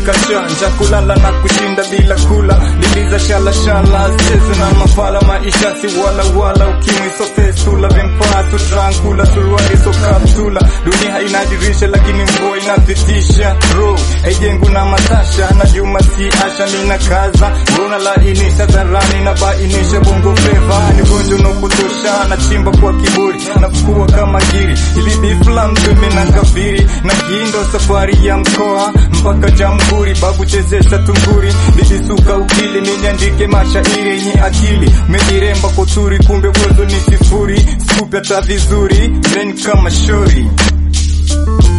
kashanja kulala na kushinda bila kula liliza shala shala cheze na mafala maisha si wala wala ukimwi so festula vempasu trankula suruari so kapsula dunia inadirisha lakini mvua inapitisha ro ejengu na matasha na juma si asha nina kaza mbona lainisha dharani na bainisha bongo fleva ni gonjo na kutosha na chimba kwa kiburi na fukua kama giri ili bifla mtume na kafiri na kiindo safari ya mkoa mpaka jamhuri babu chezesha tunguri bilisuka ukili ninyandike mashairi yenye akili mejiremba koturi kumbe uwezo ni sifuri skupi hata vizuri men kama shori